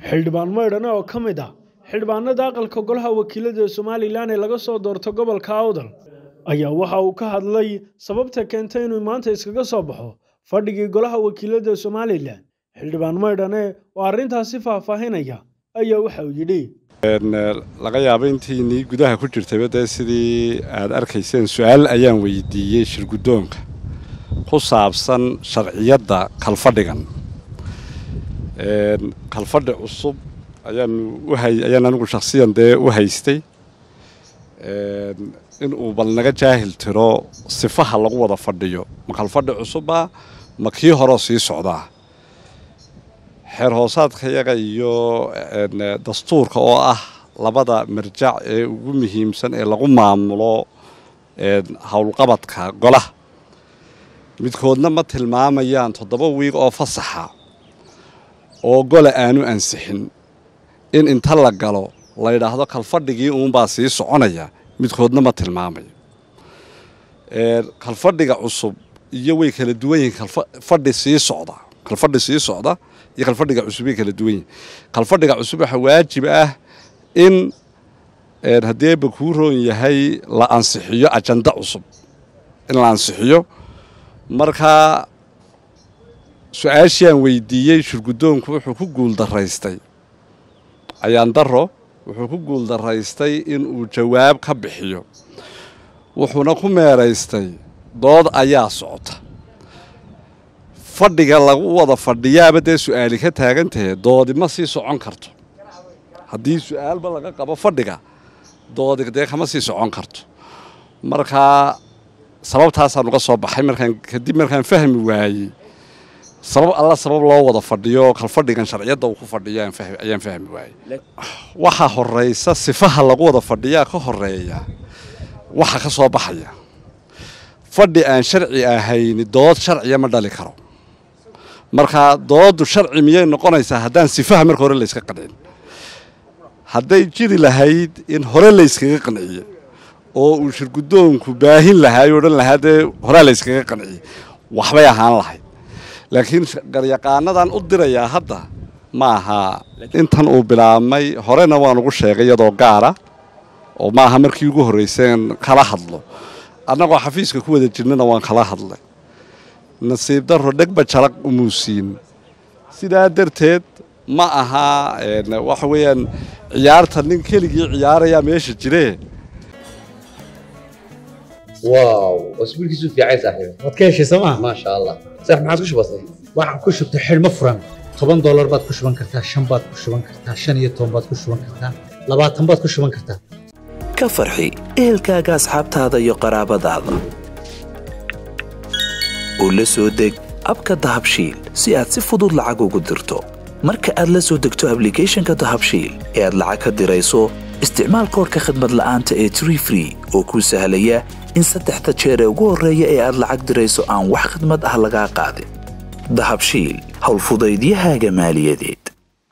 xildhibaan maydhane oo ka mid ah xildhibaanada aqalka golaha wakiilada somalilan ee laga soo doorto gobolka awdal ayaa waxa uu ka hadlay sababta keentay inuu maanta iskaga soo baxo fadhigii golaha wakiilada somalilan xildhibaan maydhane oo arrintaasi faahfaahinaya ayaa waxa uu yidhi laga yaabo intiinii gudaha ku jirtayba dee sidii aad arkayseen su-aal ayaan weydiiyey shirguddoonka ku saabsan sharciyadda kalfadhigan kalfadhi cusub ayaan anigu shakhsiyan dee u haystay inuu bal naga jaahil tiro sifaha lagu wada fadhiyo ma kalfadhi cusubba ma kii horeo sii socdaa xeer hoosaadka yaga iyo dastuurka oo ah labada marjac ee ugu muhiimsan ee lagu maamulo howlqabadka golaha midkoodna ma tilmaamayaan toddoba wiig oo fasaxa oo gola aanu ansixin in inta la galo la yidhaahdo kalfadhigii uunbaa sii soconaya midkoodna ma tilmaamayo kalfadhiga cusub iyo way kala duwan yihiin kalfadhi sii socda kalfadhi sii socda iyo kalfadhiga cusub way kala duwan yihiin kalfadhiga cusub waxaa waajib ah in haddeeba kuu roon yahay la ansixiyo ajanda cusub in la ansixiyo markaa su-aashiaan weydiiyey shirguddoonku wuxuu ku guuldaraystay ayaan daro wuxuu ku guuldaraystay inuu jawaab ka bixiyo wuxuuna ku meeraystay dood ayaa socota fadhiga lagu wada fadhiyaaba dee su-aali ka taagantahe doodi ma sii socon karto haddii su-aalba laga qabo fadhiga doodi dee kama sii socon karto markaa sababtaasaan uga soo baxay markaan kadib markaan fahmi waayey sabab alla sabab loo wada fadhiyo kalfadhigan sharciyadda uu ku fadhiyo ayaan fahmi waayey waxaa horaysa sifaha lagu wada fadhiyaa ka horeeya waxa ka soo baxaya fadhi aan sharci ahayni dood sharciya ma dhali karo markaa dooddu sharci miyay noqonaysaa haddaan sifaha marka hore layska qancin hadday jiri lahayd in hore layskaga qanciye oo uu shirguddoonku baahin lahaa o odhan lahaa dee horaa layskaga qanciyey waxbay ahaan lahayd laakiin garyaqaanadan u dirayaa hadda ma aha intan uu bilaabmay horena waan ugu sheegay iyadoo gaara oo ma aha markii ugu horrayseen kala hadlo annagoo xafiiska ku wada jirnana waan kala hadlay nasiib darro dhegba jalaq umuusiin sidaa darteed ma aha waxa weeyaan ciyaarta nin keligii ciyaarayaa meesha jiree واو اسبوع كيسو في عين صاحبي waad ka heshay sooma ما شاء الله صح ما عاد كش بسيط waxaan ku shubtay xidhmo furan toban doolar baad ku shuban kartaa shan baad ku shuban kartaa shan iyo toban baad ku shuban kartaa labaatan baad ku shuban kartaa ka farxi ehelkaaga asxaabtaada iyo qaraabadaada u la soo deg abka dahabshiil si aad si fudud lacag ugu dirto marka aad la soo degto ablicathonka dahabshiil ee aad lacag ka dirayso isticmaal koorka khadmad la'aanta ee tree free oo kuu sahlaya in saddexda jeer ee ugu horreeya ee aad lacag dirayso aan wax khidmad ah lagaa qaadin dahabshiil howlfudaydiyahaaga maaliyadeed